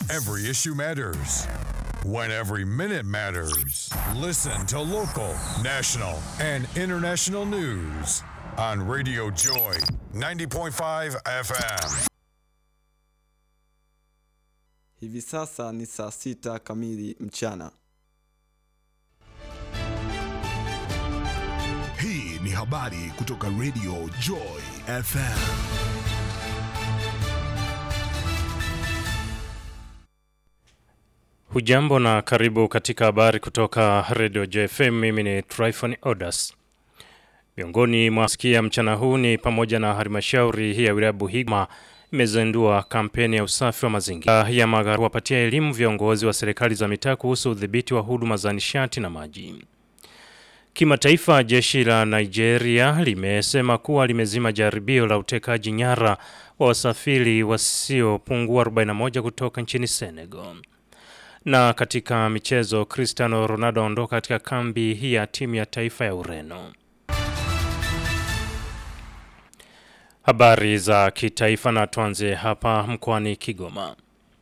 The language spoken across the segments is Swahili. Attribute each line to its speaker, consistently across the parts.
Speaker 1: Every issue matters. When every minute matters. Listen to local, national, and international news on Radio Joy 90.5 FM.
Speaker 2: Hivi sasa ni saa sita kamili mchana.
Speaker 3: Hii ni habari kutoka Radio Joy FM.
Speaker 4: Hujambo na karibu katika habari kutoka Radio JFM. Mimi ni Tryphon Odas. Miongoni mwa sikia mchana huu ni pamoja na halmashauri ya wilaya Buhigma imezindua kampeni ya usafi wa mazingira ya magari wapatia elimu viongozi wa serikali za mitaa kuhusu udhibiti wa huduma za nishati na maji. Kimataifa, jeshi la Nigeria limesema kuwa limezima jaribio la utekaji nyara wa wasafiri wasiopungua 41 kutoka nchini Senegal. Na katika michezo, Cristiano Ronaldo aondoka katika kambi hii ya timu ya taifa ya Ureno. Habari za kitaifa na tuanze hapa mkoani Kigoma.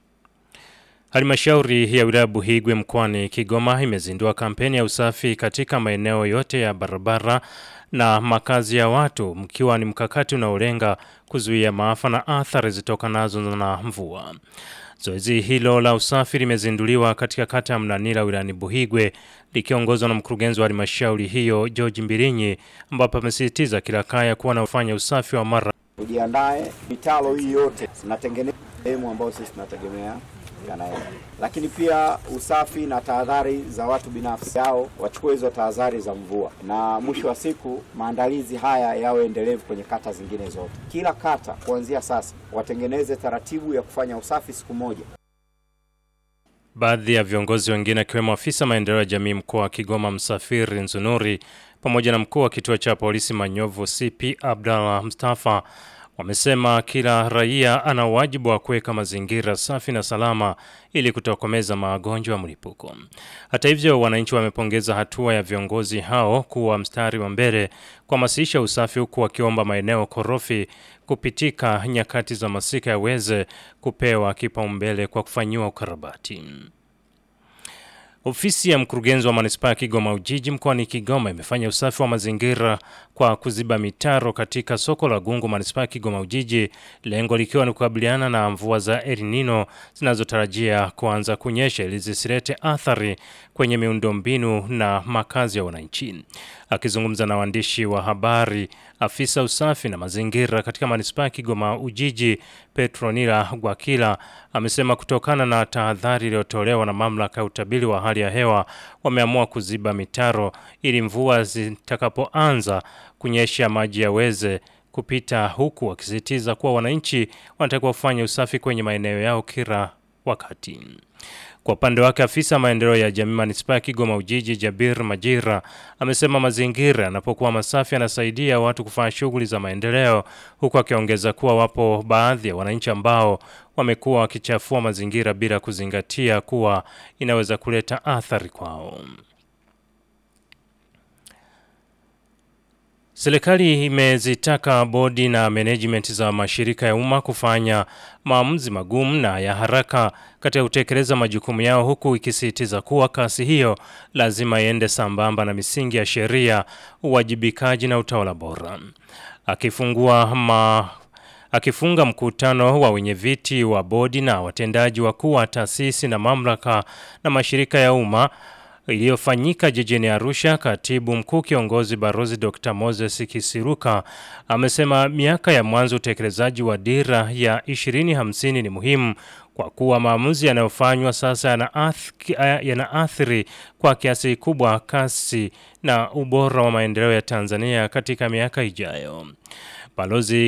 Speaker 4: Halmashauri ya wilaya Buhigwe mkoani Kigoma imezindua kampeni ya usafi katika maeneo yote ya barabara na makazi ya watu mkiwa ni mkakati unaolenga kuzuia maafa na athari zitokanazo na mvua. Zoezi hilo la usafi limezinduliwa katika kata ya Mnanira wilayani Buhigwe likiongozwa na mkurugenzi wa halmashauri hiyo George Mbilinyi ambapo amesisitiza kila kaya kuwa na ufanya usafi wa mara
Speaker 5: tujiandae. Mitalo hii yote tunatengeneza sehemu ambayo sisi tunategemea yanaenda, lakini pia usafi na tahadhari za watu binafsi yao wachukue hizo tahadhari za mvua, na mwisho wa siku maandalizi haya yawe endelevu kwenye kata zingine zote. Kila kata kuanzia sasa watengeneze taratibu ya kufanya usafi siku moja.
Speaker 4: Baadhi ya viongozi wengine akiwemo afisa maendeleo ya jamii mkoa wa Kigoma Msafiri Nzunuri pamoja na mkuu wa kituo cha polisi Manyovu CP Abdallah Mustafa wamesema kila raia ana wajibu wa kuweka mazingira safi na salama ili kutokomeza magonjwa ya mlipuko. Hata hivyo, wananchi wamepongeza hatua ya viongozi hao kuwa mstari wa mbele kuhamasisha usafi huku wakiomba maeneo korofi kupitika nyakati za masika yaweze kupewa kipaumbele kwa kufanyiwa ukarabati. Ofisi ya mkurugenzi wa manispaa ya Kigoma Ujiji mkoani Kigoma imefanya usafi wa mazingira kwa kuziba mitaro katika soko la Gungu manispaa ya Kigoma Ujiji, lengo likiwa ni kukabiliana na mvua za El Nino zinazotarajia kuanza kunyesha ili zisilete athari kwenye miundombinu na makazi ya wananchi. Akizungumza na waandishi wa habari, afisa usafi na mazingira katika manispaa ya Kigoma Ujiji Petronila Gwakila amesema kutokana na tahadhari iliyotolewa na mamlaka ya utabiri wa hali ya hewa wameamua kuziba mitaro ili mvua zitakapoanza kunyesha maji yaweze kupita, huku wakisisitiza kuwa wananchi wanatakiwa kufanya usafi kwenye maeneo yao kila wakati. Kwa upande wake afisa maendeleo ya jamii manispaa ya Kigoma Ujiji Jabir Majira amesema mazingira yanapokuwa masafi yanasaidia watu kufanya shughuli za maendeleo, huku akiongeza kuwa wapo baadhi ya wananchi ambao wamekuwa wakichafua mazingira bila kuzingatia kuwa inaweza kuleta athari kwao. Serikali imezitaka bodi na management za mashirika ya umma kufanya maamuzi magumu na ya haraka katika kutekeleza majukumu yao huku ikisisitiza kuwa kasi hiyo lazima iende sambamba na misingi ya sheria, uwajibikaji na utawala bora. Akifungua ma Akifunga mkutano wa wenyeviti wa bodi na watendaji wakuu wa taasisi na mamlaka na mashirika ya umma iliyofanyika jijini Arusha, katibu mkuu kiongozi Barozi Dr. Moses Kisiruka amesema miaka ya mwanzo utekelezaji wa dira ya 2050 ni muhimu kwa kuwa maamuzi yanayofanywa sasa yanaathiri yana kwa kiasi kikubwa kasi na ubora wa maendeleo ya Tanzania katika miaka ijayo. Balozi